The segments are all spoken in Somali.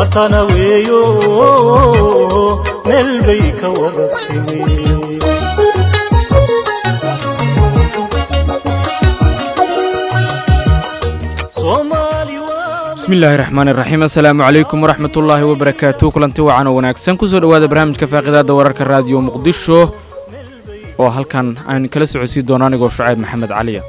matana weeyo meel bay ka wada timi bismillaahi raxmaani raxiim assalaamu calaykum waraxmatullaahi wabarakaatu kulanti wacan oo wanaagsan kusoo dhowaada barnaamijka faaqidaada wararka raadiyo muqdisho oo halkan aan kala socodsiin doono anigoo shucayb maxamed caliya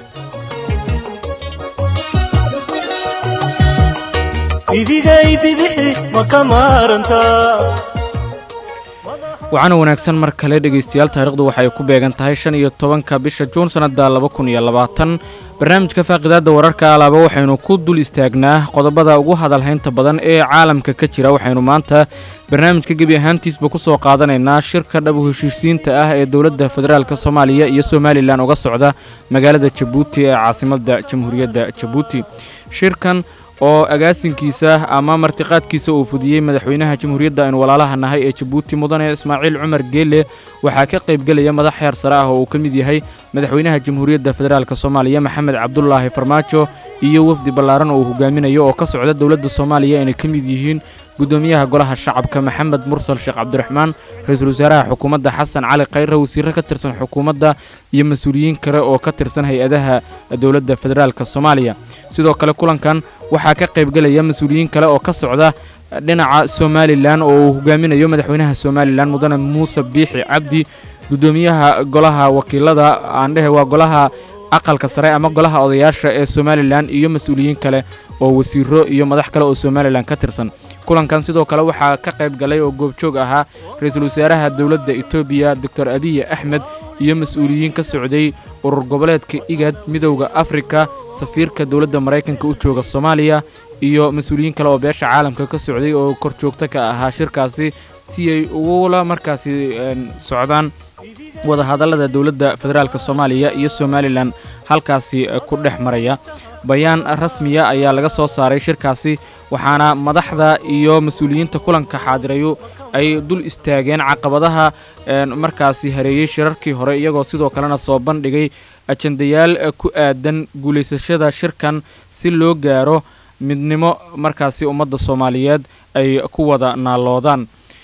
idigay bidixi ma ka maarantaa waxaana wanaagsan mar kale dhegaystayaal taarikhdu waxay ku beegan tahay shan iyo tobanka bisha juun sannadda laba kun iyo labaatan barnaamijka faaqidaadda wararka alaaba waxaynu ku dul istaagnaa qodobada ugu hadalhaynta badan ee caalamka ka jira waxaynu maanta barnaamijka gebi ahaantiisba ku soo qaadanaynaa shirka dhab u heshiisiinta ah ee dowladda federaalk soomaaliya iyo somalilan uga socda magaalada jabuuti ee caasimadda jamhuuriyadda jabuuti shirkan oo agaasinkiisa ama martiqaadkiisa uu fudiyey madaxweynaha jamhuuriyadda aynu walaalaha nahay ee jabuuti mudane ismaaciil cumar geele waxaa ka qaybgelaya madax heer sare ah oo uu ka mid yahay madaxweynaha jamhuuriyadda federaalk soomaaliya maxamed cabdulaahi farmaajo iyo wafdi ballaaran oo uu hogaaminayo oo ka socda dowladda soomaaliya inay ka mid yihiin guddoomiyaha golaha shacabka maxamed mursal sheekh cabdiraxmaan ra-iisul wasaaraha xukuumadda xasan cali khayre wasiirro ka tirsan xukuumadda iyo mas-uuliyiin kale oo ka tirsan hay-adaha dowladda federaalk soomaaliya sidoo kale kulankan waxaa ka qaybgelaya mas-uuliyiin kale oo ka socda dhinaca somalilan oo uu hogaaminayo madaxweynaha somalilan mudane muuse biixi cabdi guddoomiyaha golaha wakiilada aandhehe waa golaha aqalka sare ama golaha odayaasha ee somalilan iyo mas-uuliyiin kale oo wasiiro iyo madax kale oo somalilan ka tirsan kulankan sidoo kale waxaa ka qayb galay oo goobjoog ahaa ra-iisul wasaaraha dowladda etoobiya doctor abiy axmed iyo mas-uuliyiin ka socday urur goboleedka igad midowda afrika safiirka dowladda maraykanka u jooga soomaaliya iyo mas-uuliyiin kale oo beesha caalamka ka socday oo korjoogto ka ahaa shirkaasi si ay ugula markaasi socdaan wadahadallada dowladda federaalk soomaaliya iyo somalilan halkaasi ku dhex maraya bayaan rasmiya ayaa laga soo saaray shirkaasi waxaana madaxda iyo mas-uuliyiinta kulanka xaadirayu ay dul istaageen caqabadaha markaasi hareeyey shirarkii hore iyagoo sidoo kalena soo bandhigay ajandayaal ku aadan guulaysashada shirkan si loo gaaro midnimo markaasi ummadda soomaaliyeed ay ku wada naalloodaan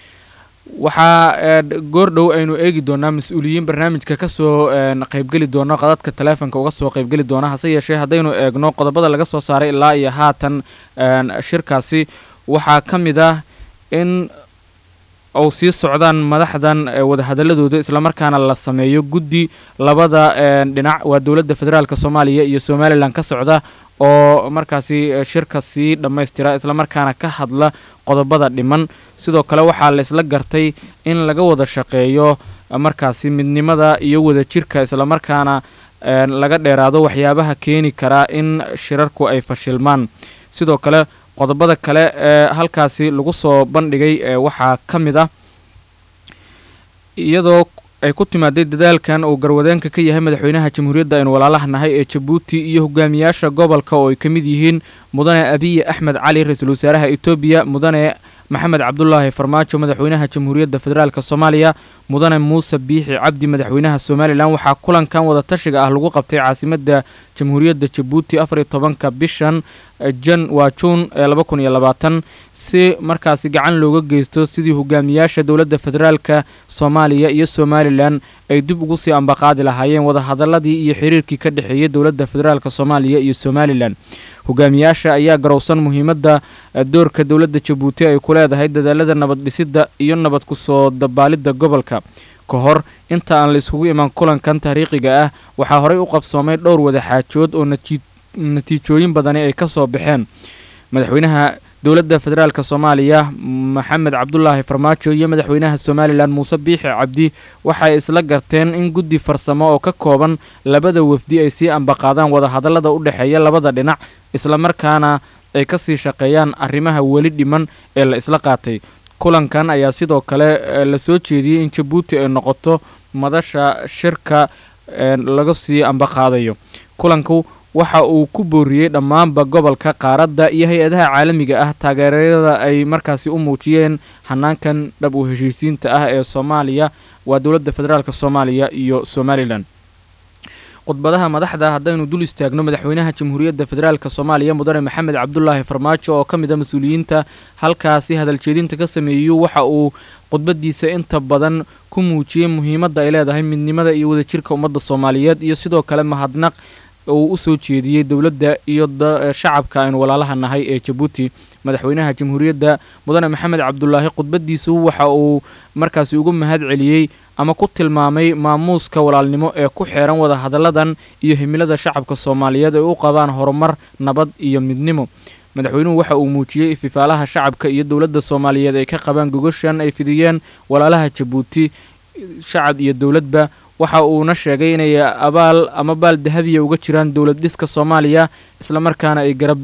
waxaa goordhow aynu eegi doonaa mas-uuliyiin barnaamijka ka soo qaybgeli doona qadadka taleefonka uga soo qaybgeli doona hase yeeshee haddaynu eegno qodobada laga soo saaray ilaa iyo haatan shirkaasi waxaa ka mid ah in uu sii socdaan madaxdan wadahadaladooda islamarkaana la sameeyo guddi labada dhinac waa dowladda federaalk soomaaliya iyo somalilan ka socda oo markaasi shirka sii dhammaystira islamarkaana ka hadla qodobada dhiman sidoo kale waxaa laysla gartay in laga wada shaqeeyo markaasi midnimada iyo wadajirka islamarkaana laga dheeraado waxyaabaha keeni karaa in shirarku ay fashilmaan sidoo kale qodobada kale ee halkaasi lagu soo bandhigay waxaa ka mid ah iyadoo ay ku timaaday dadaalkan uu garwadeenka ka yahay madaxweynaha jamhuuriyadda aynu walaalaha nahay ee jabuuti iyo hogaamiyaasha gobolka oo ay ka mid yihiin mudane abiy axmed cali ra-iisul wasaaraha etoobiya mudane maxamed cabdulaahi farmaajo madaxweynaha jamhuuriyadda federaalk soomaaliya mudane muuse biixi cabdi madaxweynaha somalilan waxaa kulankan wadatashiga ah lagu qabtay caasimadda jamhuuriyadda jabuuti afariyo tobanka bishan jan waa juun ee laba kun iyo labaatan si markaasi gacan looga geysto sidii hogaamiyaasha dowladda federaalka soomaaliya iyo somalilan ay dib ugu sii ambaqaadi lahaayeen wadahadaladii iyo xiriirkii ka dhexeeyay dowladda federaalk soomaaliya iyo somalilan hogaamiyaasha ayaa garowsan muhiimadda doorka dowladda jabuuti ay ku leedahay dadaalada nabad dhisidda iyo nabad ku soo dabaalidda gobolka ka hor inta aan la iskugu imaan kulankan taariikhiga ah waxaa horey u qabsoomay dhowr wadaxaajood oo natiijooyin badani ay ka soo baxeen madaxweynaha dowladda federaalk soomaaliya maxamed cabdulaahi farmaajo iyo madaxweynaha somalilan muuse biixi cabdi waxay isla garteen in guddi farsamo oo ka kooban labada wafdi ay sii ambaqaadaan wadahadallada u dhexeeya labada dhinac islamarkaana ay ka sii shaqeeyaan arrimaha weli dhiman ee la isla qaatay kulankan ayaa sidoo kale la soo jeediyey in jabuuti ay noqoto madasha shirka laga sii ambaqaadayo kulanku waxa uu ku booriyey dhammaanba gobolka qaaradda iyo hay-adaha caalamiga ah taageerada ay markaasi u muujiyeen hanaankan dhab u heshiisiinta ah ee soomaaliya waa dowladda federaalk soomaaliya iyo somalilan khudbadaha madaxda haddaynu dul istaagno madaxweynaha jamhuuriyadda federaalk soomaaliya mudane maxamed cabdulaahi farmaajo oo ka mid a mas-uuliyiinta halkaasi hadaljeedinta ka sameeyu waxa uu khudbadiisa inta badan ku muujiyey muhiimadda ay leedahay midnimada iyo wadajirka ummadda soomaaliyeed iyo sidoo kale mahadnaq uu u soo jeediyey dowladda iyo shacabka aynu walaalaha nahay ee jabuuti madaxweynaha jamhuuriyadda mudane maxamed cabdulaahi khudbadiisu waxa uu markaasi ugu mahad celiyey ama ku tilmaamay maamuuska walaalnimo ee ku xeeran wadahadalladan iyo himilada shacabka soomaaliyeed ay u qabaan horumar nabad iyo midnimo madaxweynuhu waxa uu muujiyey ififaalaha shacabka iyo dowladda soomaaliyeed ay ka qabaan gogoshan ay fidiyeen walaalaha jabuuti shacab iyo dowladba waxa uuna sheegay inay abaal ama baal dahabiya uga jiraan dowlad dhiska soomaaliya islamarkaana ay garab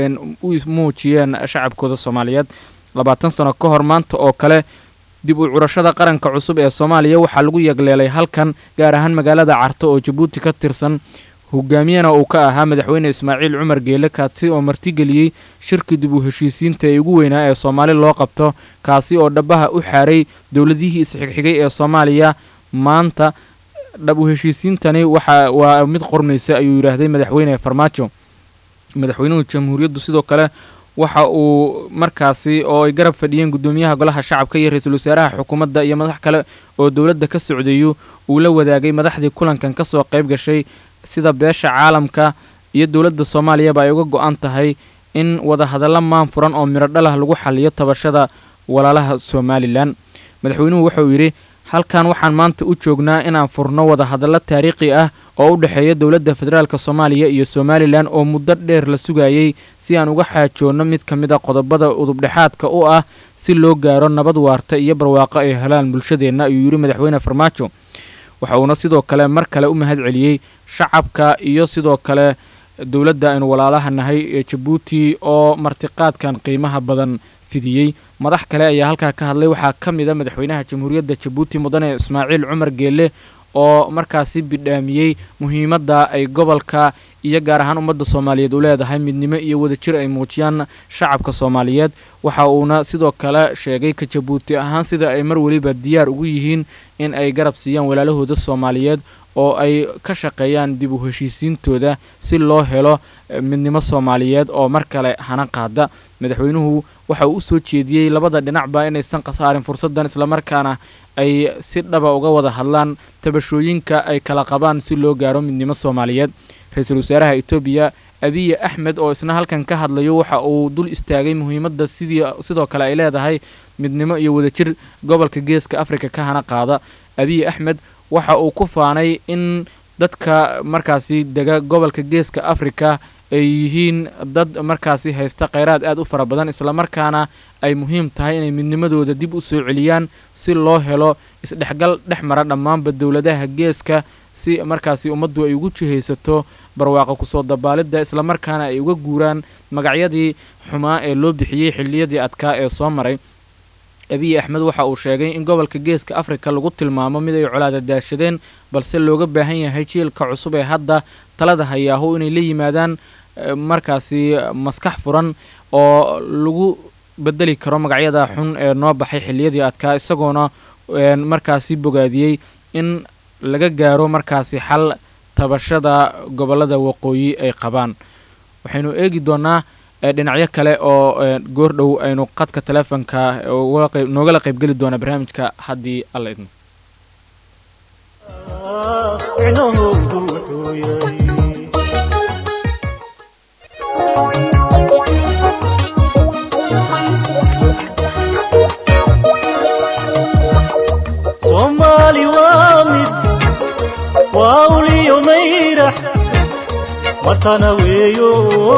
u muujiyeen shacabkooda soomaaliyeed labaatan sano ka hor maanta oo kale dib u curashada qaranka cusub ee soomaaliya waxaa lagu yagleelay halkan gaar ahaan magaalada carto oo jabuuti ka tirsan hogaamiyana uu ka ahaa madaxweyne ismaaciil cumar geele kaasi oo martigeliyey shirki dib u heshiisiinta ee ugu weynaa ee soomaali loo qabto kaasi oo dhabaha u xaaray dowladihii isxigxigay ee soomaaliya maanta dhab u heshiisiintani waxa waa mid qormaysa ayuu yidhaahday madaxweyne farmaajo madaxweynuhu jamhuuriyaddu sidoo kale waxa uu markaasi oo ay garab fadhiyeen guddoomiyaha golaha shacabka iyo ra-iisul wasaaraha xukuumadda iyo madax kale oo dowladda ka socdeeyu uu la wadaagay madaxdii kulankan ka soo qayb gashay sida beesha caalamka iyo dowladda soomaaliyaba ay uga go-an tahay in wadahadalla maan furan oo midho dhalah lagu xaliyo tabashada walaalaha somalilan madaxweynuhu wuxuu yidhi halkan waxaan maanta u joognaa inaan furno wadahadallo taariikhi ah oo u dhexeeya dowladda federaalk soomaaliya iyo somalilan oo muddo dheer la sugayey si aan uga xaajoonno mid ka mid a qodobada udubdhexaadka u ah si loo gaaro nabad waarta iyo barwaaqo ay helaan bulshadeenna ayuu yidhi madaxweyne farmaajo waxa uuna sidoo kale mar kale u mahad celiyey shacabka iyo sidoo kale dowladda aynu walaalaha nahay ee jabuuti oo martiqaadkan qiimaha badan fidiyey madax kale ayaa halkaa ka hadlay waxaa ka mid a madaxweynaha jamhuuriyadda jabuuti mudane ismaaciil cumar geelle oo markaasi bidhaamiyey muhiimadda ay gobolka iyo gaar ahaan ummadda soomaaliyeed u leedahay midnimo iyo wadajir ay muujiyaan shacabka soomaaliyeed waxa uuna sidoo kale sheegay ka jabuuti ahaan sida ay mar weliba diyaar ugu yihiin in ay garab siiyaan walaalahooda soomaaliyeed oo ay ka shaqeeyaan dib u heshiisiintooda si loo helo midnimo soomaaliyeed oo mar kale hana qaada madaxweynuhu waxa uu u soo jeediyey labada dhinacba inaysan khasaarin fursaddan islamarkaana ay si dhaba uga wada hadlaan tabashooyinka ay kala qabaan si loo gaaro midnimo soomaaliyeed ra-iisul wasaaraha etoobiya abiye axmed oo isna halkan ka hadlayo waxa uu dul istaagay muhiimadda sidii sidoo kale ay leedahay midnimo iyo wadajir gobolka geeska afrika ka hana qaada abiye axmed waxa uu ku faanay in dadka markaasi dega gobolka geeska afrika ay yihiin dad markaasi haysta kheyraad aad u fara badan islamarkaana ay muhiim tahay inay midnimadooda dib u soo celiyaan si loo helo isdhexgal dhex mara dhammaanba dowladaha geeska si markaasi ummaddu ay ugu jihaysato barwaaqo kusoo dabaalidda islamarkaana ay uga guuraan magacyadii xumaa ee loo bixiyey xilliyadii adkaa ee soo maray abiy axmed waxa uu sheegay in gobolka geeska afrika lagu tilmaamo mid ay colaada daashadeen balse looga baahan yahay jiilka cusub ee hadda talada hayaahu inay la yimaadaan markaasi maskax furan oo lagu bedeli karo magacyada xun ee noo baxay xilliyadii adkaa isagoona markaasi bogaadiyey in laga gaaro markaasi xal tabashada gobolada waqooyi ay qabaan waxaynu eegi doonaa dhinacyo kale oo goordhow aynu qadka teleefonka noogala qaybgeli doona barnaamijka haddii alla idmo micnahoodu wuxuu yahay soomaali waa mid waa uliyo mayrax matana weeyo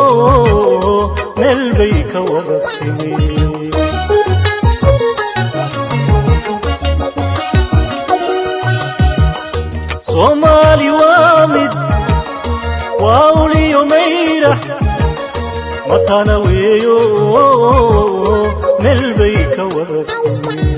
meel bay ka wada timi soomaali waa mid waa uliyo mayrax matana weeyo meel bay ka wada timi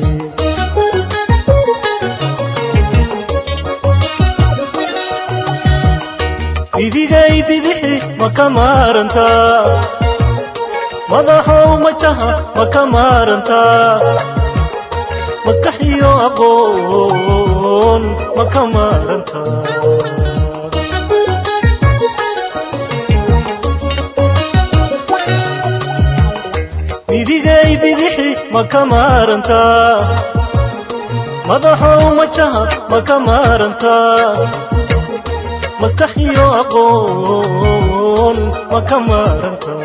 idigay bidixi ma ka maarantaa madaxow majaha ma ka maarantaa maskax iyo aqoon ma ka maarantaa ma ka maarantaa madaxow majaha ma ka maarantaa maskax iyo aqoon ma ka maarantaa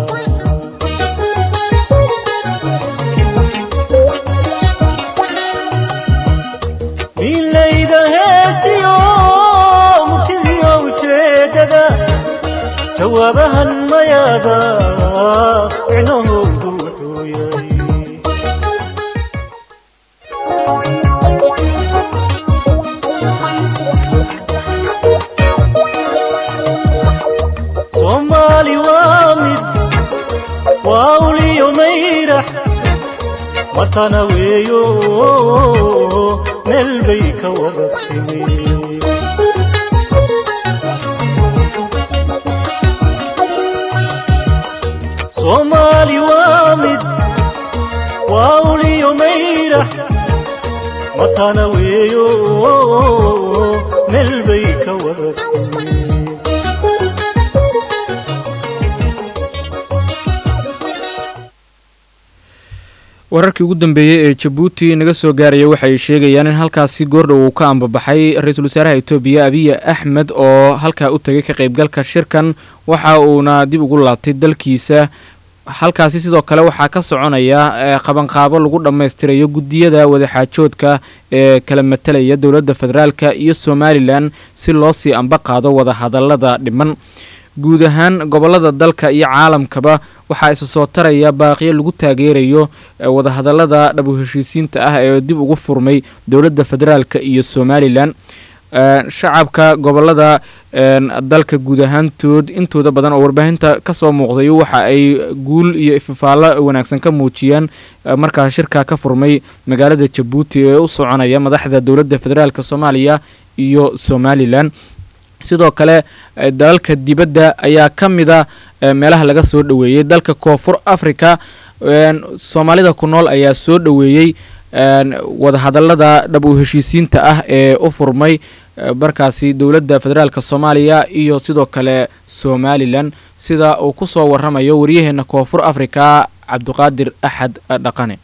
milayda heestiyo murtidiyo ujeedada jawaabahan mayaada micnahoodu wuxuu yahay soomaali waa mid waa uliyo mayrax matana weeyo meel bay ka wada timi soomaali waa mid waa uliyo mayrax matana weeyo meel bay ka wada timi wararkii ugu dambeeyey ee jabuuti naga soo gaaraya waxay sheegayaan in halkaasi goordhow uu ka ambabaxay ra-iisul wasaaraha etoobiya abiya axmed oo halkaa u tegay ka qaybgalka shirkan waxa uuna dib ugu laabtay dalkiisa halkaasi sidoo kale waxaa ka soconaya qabanqaabo lagu dhammaystirayo guddiyada wadaxaajoodka ee kala matalaya dowladda federaalka iyo somalilan si loo sii amba qaado wadahadalada dhiman guud ahaan gobolada dalka iyo caalamkaba waxaa isa soo taraya baaqiyo lagu taageerayo wadahadalada dhabu heshiisiinta ah ee dib ugu furmay dowladda federaalka iyo somalilan shacabka gobolada dalka guud ahaantood intooda badan oo warbaahinta kasoo muuqday waxa ay guul iyo ififaallo wanaagsan ka muujiyaan markaa shirka ka furmay magaalada jabuuti ee u soconaya madaxda dowladda federaalk soomaaliya iyo somalilan sidoo kale dalalka dibadda ayaa ka mida meelaha laga soo dhoweeyey dalka koonfur africa soomaalida ku nool ayaa soo dhoweeyey wadahadalada dhab u heshiisiinta ah ee u furmay markaasi dowladda federaalk soomaaliya iyo sidoo kale somalilan sida uu ku soo waramayo waryaheena koonfur africa cabdiqaadir axad dhaqane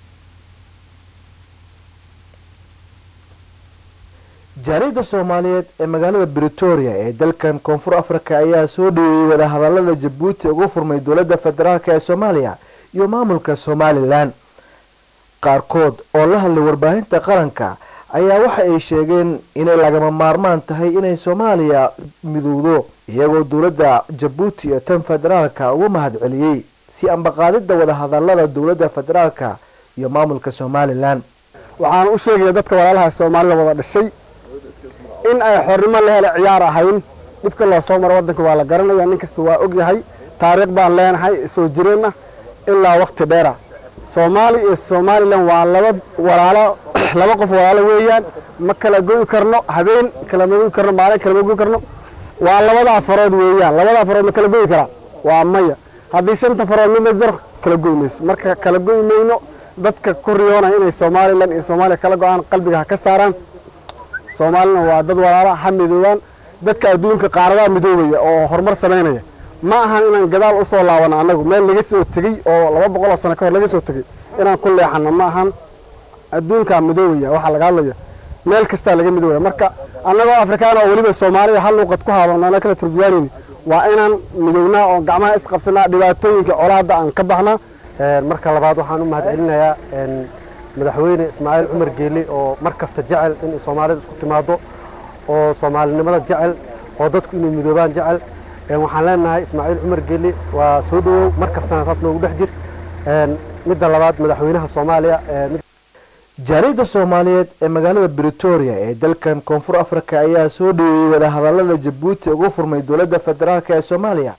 jaariyadda soomaaliyeed ee magaalada britoria ee dalkan koonfur africa ayaa soo dhaweeyey wadahadalada jabuuti ugu furmay dowladda federaalk ee soomaaliya iyo maamulka somalilan qaarkood oo la hadlay warbaahinta qaranka ayaa waxa ay sheegeen inay lagama maarmaan tahay inay soomaaliya midowdo iyagoo dowladda jabuuti iyo tan federaalka ugu mahad celiyey si ambaqaadida wadahadalada dowladda federaalka iyo maamulka somalilan waxaan u sheegaya dadka walaalaha soomaalida wada dhashay in ay xornimo la hele ciyaar ahayn dhibka loo soo maro waddanka waa la garanaya nin kasta waa og yahay taariikh baan leenahay soo jireenna ilaa waqti dheera soomaaliya iyo somalilan waa laba walaalo laba qof walaalo weeyaan ma kala goyi karno habeen kalama goyi karno maalin kalama goyi karno waa labadaa farood weeyaan labadaa farood ma kala goyi karaa waa maya haddii shanta farood midna jar kala goyi mayso marka kala goyi mayno dadka ku riyoonaya inay somalilan iyo soomaaliya kala go-aan qalbiga ha ka saaraan soomaalina waa dad walaala ha midoobaan dadka adduunka qaaradaha midoobaya oo horumar samaynaya ma ahan inaan gadaal u soo laabano annagu meel laga soo tegey oo laba boqol oo sano ka hor laga soo tegey inaan ku leexano ma ahan adduunkaa midoobaya waxaa laga hadlaya meel kastaa laga midoobaya marka annagoo afrikaan oo weliba soomaaliya hal luuqad ku haabano ana kala turjuwaanayni waa inaan midownaa oo gacmaha isqabsanaa dhibaatooyinka colaadda aan ka baxnaa marka labaad waxaan u mahad celinayaa madaxweyne ismaaciil cumar geeli oo mar kasta jecel in soomaalida isku timaado oo soomaalinimada jecel oo dadku inay midoobaan jecel waxaan leenahay ismaaciil cumar geeli waa soo dhawow mar kastana taas noogu dhex jir midda labaad madaxweynaha soomaaliya jaariyadda soomaaliyeed ee magaalada britoria ee dalkan koonfur africa ayaa soo dhaweeyey wadahadalada jabuuti ugu furmay dowladda federaalk ee soomaaliya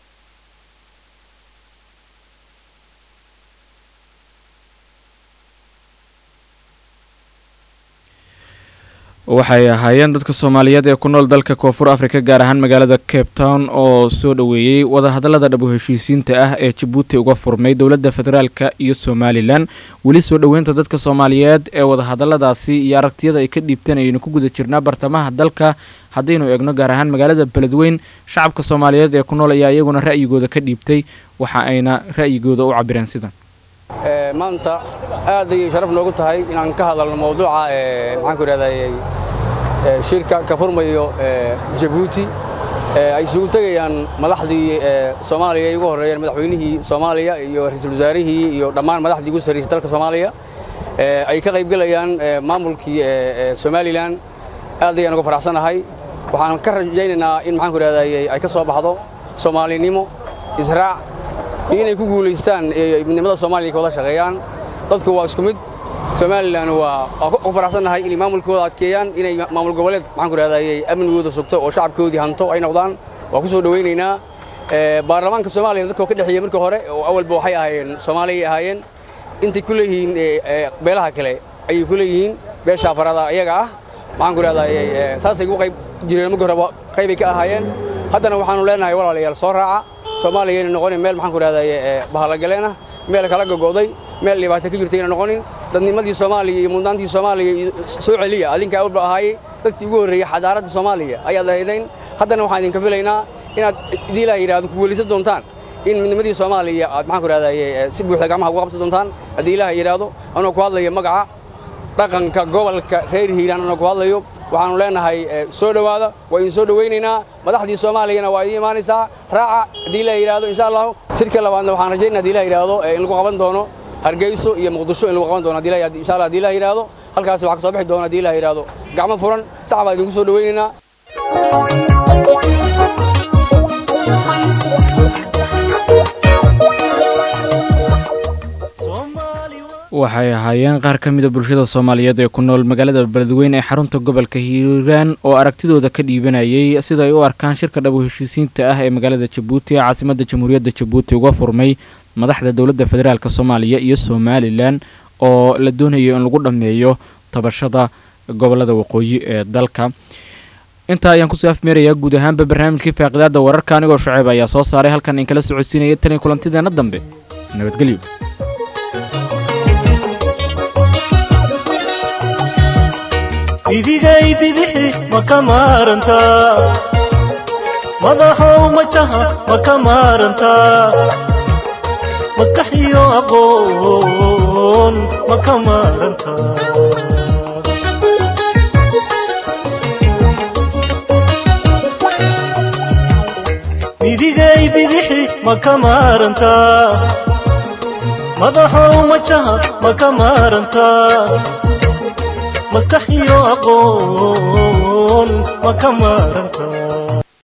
waxay ahaayeen dadka soomaaliyeed ee ku nool dalka koonfur africa gaar ahaan magaalada cape town oo soo dhoweeyey wadahadalada dhabu heshiisiinta ah ee jabuuti uga furmay dowladda federaalka iyo somalilan weli soo dhoweynta dadka soomaaliyeed ee wadahadaladaasi iyo aragtiyada ay ka dhiibteen ayaynu ku guda jirnaa bartamaha dalka haddaynu eegno gaar ahaan magaalada beledweyn shacabka soomaaliyeed ee ku nool ayaa iyaguna ra'yigooda ka dhiibtay waxa ayna ra'yigooda u cabireen sidan maanta aad ayay sharaf noogu tahay inaan ka hadalno mawduuca maxaan ku idhahday shirka ka furmayo jabuuti ay isugu tegayaan madaxdii soomaaliya ay ugu horreeyeen madaxweynihii soomaaliya iyo ra-iisul wasaarihii iyo dhammaan madaxdii ugu sarraysay dalka soomaaliya ay ka qaybgelayaan maamulkii somalilan aad ayaan uga faraxsanahay waxaan ka rajaynaynaa in maxaan ku idhahday ay ka soo baxdo soomaalinimo israac iyo inay ku guulaystaan midnimada soomaaliya ka wada shaqeeyaan dadku waa isku mid somalilan waa ku faraxsannahay inay maamulkooda adkeeyaan inay maamul goboleed maxaan ku idhahday amnigooda sugto oo shacabkoodii hanto ay noqdaan waa ku soo dhowaynaynaa baarlamaanka soomaaliya dadka ka dhexeeyey markii hore oo awalba waxay ahaayeen soomaaliyay ahaayeen intay ku leeyihiin beelaha kale ayay ku leeyihiin beesha afarada iyaga ah maxaan ku idhahday saasay ugu qayb jireen markii hore qaybay ka ahaayeen haddana waxaanu leenahay walaalayaal soo raaca soomaaliya inay noqonin meel maxaan ku idhahday bahalagaleen ah meel kala gogo'day meel dhibaato ka jirta inay noqonin dadnimadii soomaaliya iyo mudnaantii soomaaliya soo celiya adinka awalba ahaayey dadkii ugu horreeyey xadaaradda soomaaliya ayaad ahaydayn haddana waxaan idinka filaynaa inaad idii ilaah yidhahdo ku guulaysan doontaan in midnimadii soomaaliya aad maxaan ku idhahday si buuxda gacmaha uga qabsan doontaan haddii ilaah yidhaahdo anoo ku hadlayo magaca dhaqanka gobolka reer hiiraan anoo ku hadlayo waxaanu leenahay soo dhowaada waa idin soo dhowaynaynaa madaxdii soomaaliyana waa idiin imaanaysaa raaca haddii ilaah yidhaahdo insha allahu sirka labaadna waxaan rajaynaa haddii ilaah yidhaahdo in lagu qaban doono hargeyso iyo muqdisho in lagu qaban doono insha allah haddii ilaah yidhaahdo halkaasi waxaa ka soo bixi doona haddii ilaah yidhaahdo gacmo furan sax baa idinku soo dhowaynaynaa waxay ahaayeen qaar ka mida bulshada soomaaliyeed ee ku nool magaalada beledweyne ee xarunta gobolka hiiraan oo aragtidooda ka dhiibanayay sida ay u arkaan shirka dhabo heshiisiinta ah ee magaalada jabuuti ee caasimadda jamhuuriyadda jabuuti uga furmay madaxda dowladda federaalk soomaaliya iyo somalilan oo la doonayo in lagu dhammeeyo tabashada gobolada waqooyi ee dalka intaa ayaan kusoo afmeerayaa guud ahaanba barnaamijkii faaqidaada wararka anigoo shuceeb ayaa soo saaray halkan in kala socodsiinaya tan iyo kulantideena dambe nabadgelyo idigay bidixi ma ka maarantaa madaxow majaha ma ka maarantaa maskax iyo aqoon ma ka maarantaa idigay bidixi ma ka maarantaa madaxow majaha ma ka maarantaa maskax iyo aqoon ma ka maarantaa